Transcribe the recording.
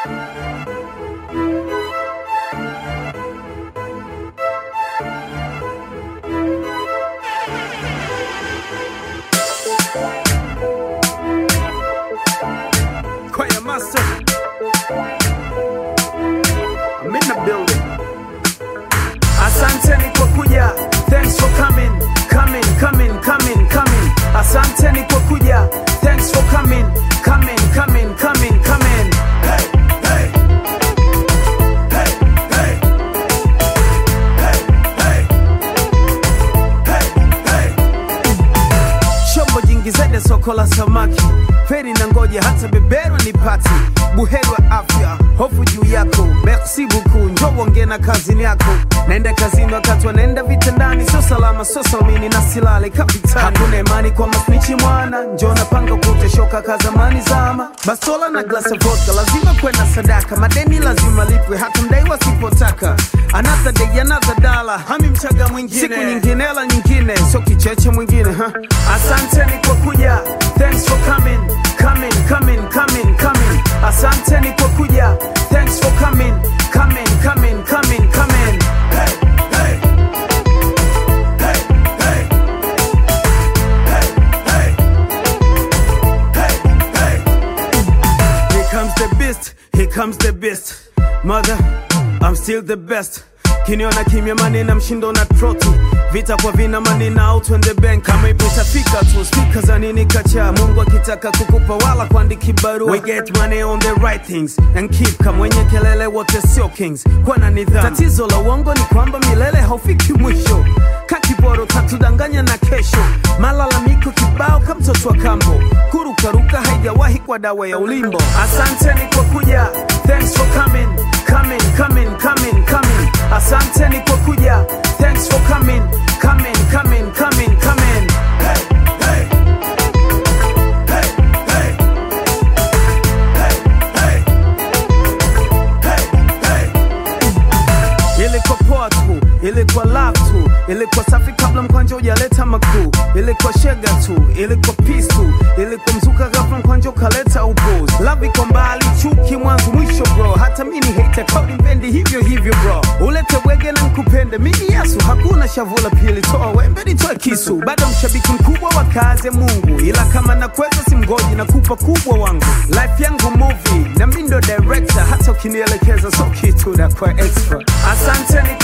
Choir master. I'm in the building. Asanteni kwa kuja. Thanks for coming, coming, coming, coming, coming. Asanteni kwa kuja. Thanks for coming, coming, coming, coming, coming. Hey, hey. Hey, hey. Hey, hey. Hey, hey. Chombo jingi zaidi ya soko la samaki, feri na ngoja hata beberwa ni pati, buheri wa afya, hofu juu yako, merci beaucoup, njoo uongee na kazini yako. Naenda kazini wakati wanaenda vitandani, sio salama, sio salmini na silale kapitani. Hakuna imani kwa masnichi mwana, njoo napanga kuteshoka ka zamani zama, bastola na glasi ya vodka, lazima kwenda sadaka, madeni lazima lipwe, hata mdai wasipotaka. Another day, another dollar, hami mchaga mwingine, siku nyingine, hela nyingine, sio kicheche mwingine ha? Asanteni kwa kuja, thanks for coming, coming, coming, coming, coming. Asanteni kwa kuja, thanks for coming, coming, coming, coming, coming. Hey, hey. Hey, hey. Hey, hey. Hey, hey. Here comes the beast, here comes the beast. Mother, I'm still the best. Kiniona kimya manina mshindo na troti vita kwa vina manina out when the bank kama ipo itafika tu spika za nini kacha Mungu akitaka kukupa wala kuandiki barua we get money on the right things and keep kama wenye kelele wote sio kings kwa na nidhamu tatizo la uongo ni kwamba milele haufiki mwisho kakiboro katudanganya na kesho malalamiko kibao kama mtoto wa kambo kurukaruka haijawahi kwa dawa ya ulimbo asanteni kwa kuja thanks for coming coming coming coming coming asanteni kwa kuja thanks for coming coming coming coming coming hey, hey. Hey, hey. Hey, hey. Hey, hey. ilikuwa poa tu ilikuwa love tu ilikuwa safi kabla mkwanja ujaleta makuu ilikuwa shega tu ilikuwa peace tu ilikuwa mzuka ghafla mkwanja ukaleta upuzi love iko mbali chuki mwanzo mwisho bro hata mini hater kauli mpendi hivyo hivyo bro ulete wege na nkupende mimi yesu hakuna shavula pili toa wembe nitoe kisu bado mshabiki mkubwa wa kazi ya mungu ila kama nakweza simgoji na kupa kubwa wangu life yangu movie na mi ndo director hata ukinielekeza so kitu na kwa extra asanteni